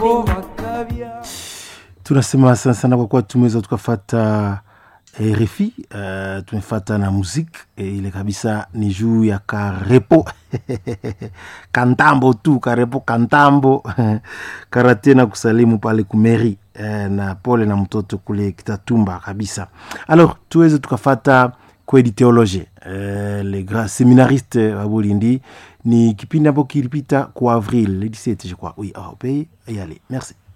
tunasema sana sana kwa kuwa tumeweza tukafata eh, refi uh, tumefata na muziki eh, ile kabisa ni juu ya karepo kantambo tu karepo kantambo karate na kusalimu pale kumeri eh, na pole na mtoto kule kitatumba kabisa alors tuweze tukafata kweli theologie eh, le grand séminariste wa bolindi ni kipindi ambapo kilipita kwa avril le 17 je crois oui au pays et allez merci